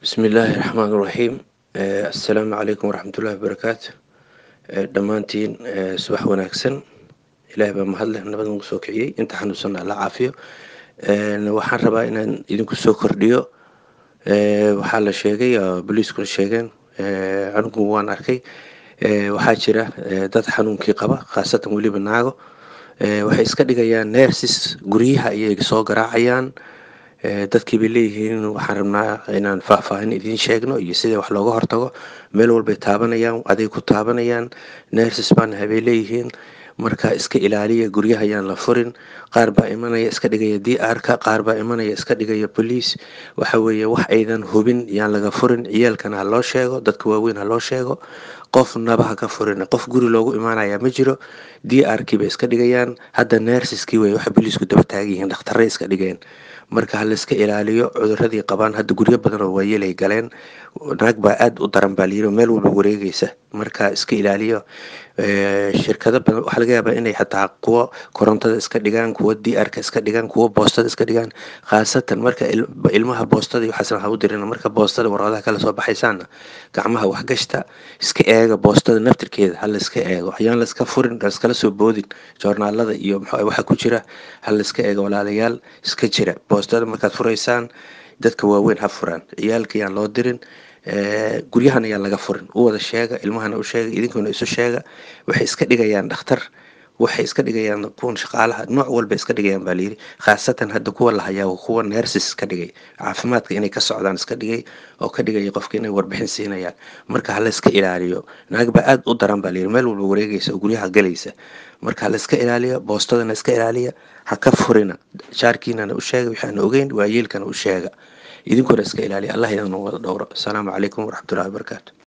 bismi illaahi raxmaan iraxiim assalaamu calaykum waraxmatullahi wabarakaatu dhammaantiin subax wanaagsan ilaah baa mahadleh nabad nagu soo kiciyey inta xanuunsanna alla caafiyo waxaan rabaa inaan idinku soo kordhiyo waxaa la sheegay boliiskuna sheegeen anigu waan arkay waxaa jira dad xanuunkii qaba khaasatan weliba naago waxay iska dhigayaan neersis guryaha ayay soo garaacayaan dadkii bay leeyihiin waxaan rabnaa inaan faahfaahin idiin sheegno iyo sida wax looga hortago meel walbay taabanayaan aday ku taabanayaan neersis baanahay bay leeyihiin marka iska ilaaliya guryaha ayaan la furin qaar baa imanaya iska dhigaya d r-ka qaar baa imanaya iska dhigaya boliis waxa weeye wax aydan hubin yaan laga furin ciyaalkana ha loo sheego dadka waaweyn ha loo sheego qof naba ha ka furin qof guri loogu imaanaya ma jiro d r kii bay iska dhigayaan hadda neersiskii wey waxay boliisku daba taagan yihiin dhakhtarray iska dhigeen marka ha layska ilaaliyo cuduradii qabaan hadda guryo badan oo waayelay galeen naag baa aada u daran baa layiri meel walba wareegeysa marka iska ilaaliyo shirkado badan waxaa laga yaabaa inay xataa kuwo korontada iska dhigaan kuwo d r-ka iska dhigaan kuwo boostada iska dhigaan khaasatan marka ilmaha boostada iyo waxaasna ha u dirin marka boostada warqadaha kala soo baxaysaana gacmaha waxgashta iska eega boostada naftirkeeda ha layska eego ayaan layska furin laiskala soo boodin joornaalada iyo mxu waxa ku jira ha layska eego walaalayaal iska jira boostada markaad furaysaan dadka waaweyn ha furaan ciyaalka yaan loo dirin guryahan ayaan laga furin u wada sheega ilmahana u sheega idinkuna isu sheega waxay iska dhigayaan dhakhtar waxay iska dhigayaan kuwan shaqaalaha nooc walba iska dhigayaan baa layiri khaasatan hadda kuwa la hayaa kuwa neersis ka dhigay caafimaadka inay ka socdaan iska dhigay oo ka dhigaya qofka inay warbixin siinayaan marka ha layska ilaaliyo naag baa aada u daran baa layiri meel walba wareegaysa oo guryaha galaysa marka ha layska ilaaliyo boostadana iska ilaaliya ha ka furina jaarkiinana u sheega waxaana ogeyn waayeelkana u sheega idinkuna iska ilaaliya allah idin wada dhowro asalaamu calaykum waraxmatullahi wabarakaatu